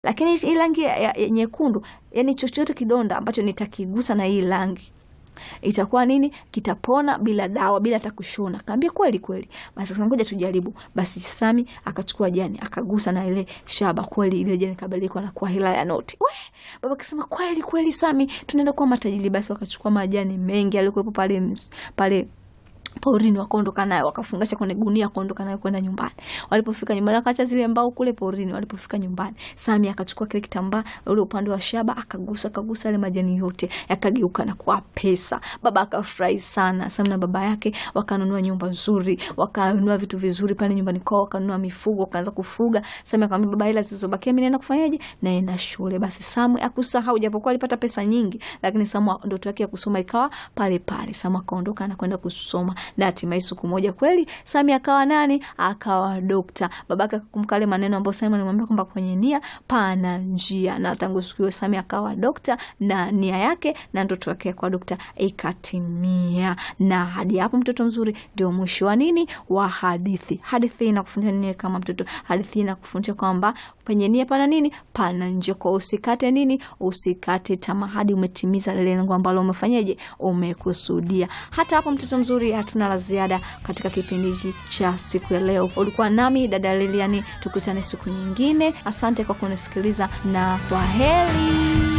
lakini hii rangi ya, ya, ya nyekundu, yani chochote kidonda ambacho nitakigusa na hii rangi itakuwa nini, kitapona bila dawa, bila hata kushona. Kaambia kweli kweli, basi sasa ngoja tujaribu. Basi Sami akachukua jani akagusa na ile shaba, kweli ile jani kabadilika na kuwa hela ya noti. We, baba akasema kweli kweli, Sami tunaenda kuwa matajiri. Basi wakachukua majani mengi alikuwepo pale pale porini wakaondoka nayo wakafungasha kwenye gunia wakaondoka nayo kwenda nyumbani. Walipofika nyumbani wakaacha zile mbao kule porini. Walipofika nyumbani, Sami akachukua kile kitambaa ule upande wa shaba akagusa akagusa yale majani yote yakageuka na kuwa pesa. Baba akafurahi sana. Sami na baba yake wakanunua nyumba nzuri, wakanunua vitu vizuri pale nyumbani kwao, wakanunua mifugo, wakaanza kufuga. Sami akamwambia baba, hela zilizobakia mimi naenda kufanyaje? Naenda shule. Basi Samu akusahau, japokuwa alipata pesa nyingi, lakini Samu ndoto yake ya kusoma ikawa pale pale. Samu akaondoka na kwenda kusoma na hatimaye siku moja kweli Sami akawa nani? Akawa dokta. Babake akakumbuka yale maneno ambayo Sami alimwambia kwamba kwenye nia pana njia, na tangu siku hiyo Sami akawa dokta na nia yake na ndoto yake ya kuwa dokta ikatimia. Na hadi hapo, mtoto mzuri, ndio mwisho wa nini wa hadithi. Hadithi inakufundisha nini kama mtoto? Hadithi inakufundisha kwamba penye nia pana nini? Pana njia. Kwa usikate nini? Usikate tamaa hadi umetimiza lile lengo ambalo umefanyaje, umekusudia. Hata hapo, mtoto mzuri, hatuna la ziada katika kipindi hiki cha siku ya leo. Ulikuwa nami dada Liliani, tukutane siku nyingine. Asante kwa kunisikiliza na kwa heri.